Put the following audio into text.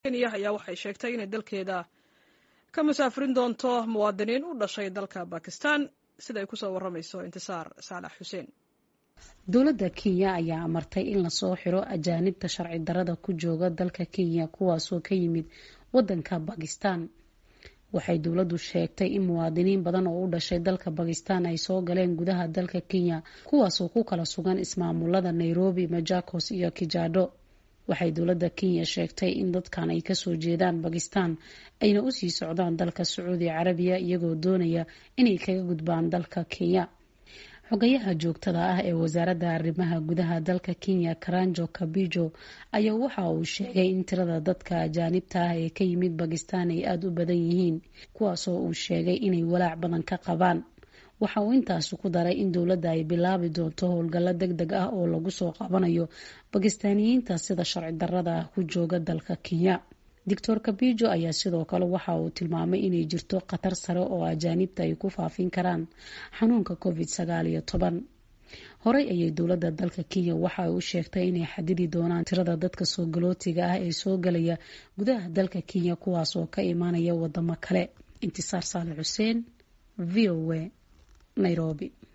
kenya ayaa waxay sheegtay inay dalkeeda ka musaafirin doonto muwaadiniin u dhashay dalka bakistan sida ay kusoo waramayso intisaar saalax xuseen dowladda kenya ayaa amartay in lasoo xiro ajaanibta sharci darada ku jooga dalka kenya kuwaasoo ka yimid wadanka bakistan waxay dowladdu sheegtay in muwaadiniin badan oo u dhashay dalka bakistan ay soo galeen gudaha dalka kenya kuwaasoo ku kala sugan ismaamulada nairobi majakos iyo kijado waxay dowladda kenya sheegtay in dadkan ay kasoo jeedaan bakistan ayna usii socdaan dalka sacuudi carabiya iyagoo doonaya inay kaga gudbaan dalka kenya xogayaha joogtada ah ee wasaaradda arrimaha gudaha dalka kenya karanjo kabijo ayaa waxa uu sheegay in tirada dadka ajaanibta ah ee ka yimid bakistan ay aada u badan yihiin kuwaasoo uu sheegay inay walaac badan ka qabaan waxa uu intaasi ku daray in dowladda ay bilaabi doonto howlgallo deg deg ah oo lagu soo qabanayo bakistaaniyiinta sida sharci darada ah ku jooga dalka kenya doctor kabijo ayaa sidoo kale waxa uu tilmaamay inay jirto khatar sare oo ajaanibta ay ku faafin karaan xanuunka covid sagaal iyo toban horey ayay dowladda dalka kenya waxa ay u sheegtay inay xadidi doonaan tirada dadka soo galootiga ah ee soo galaya gudaha dalka kenya kuwaas oo ka imaanaya wadamo kale intisaar saale xuseen v o a nairobi